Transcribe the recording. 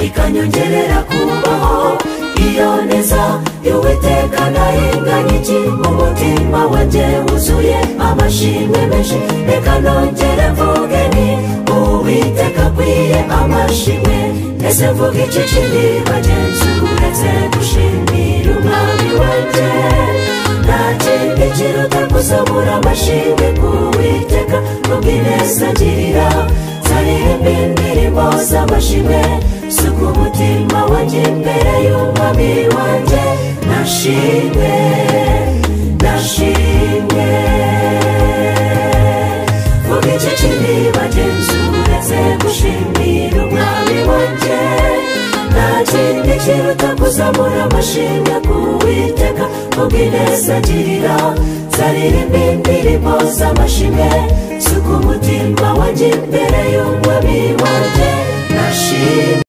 ikanyongerera kubaho iyo neza y'uwiteka nahinganye iki mu mutima wanjye wuzuye amashimwe menshi reka nongere mvuge ni uwiteka akwiye amashimwe mbese mvuga iki kindi bagenzi uretse gushimira umwami wanjye nta kindi kiruta kuzamura amashimwe ku witeka kubw'ineza ngirira zaririmba indirimbo z'amashimwe suku umutima wanjye imbere y'umwami wanjye nashimwe nashimwe vuga iki kindi bagenzi uretse gushimira umwami wanjye nta kindi kiruta kuzamura amashimwe ku witeka ubw'ineza ngirira zaririmba indirimbo z'amashimwe suku umutima wanjye imbere y'umwami wanjye nashimwe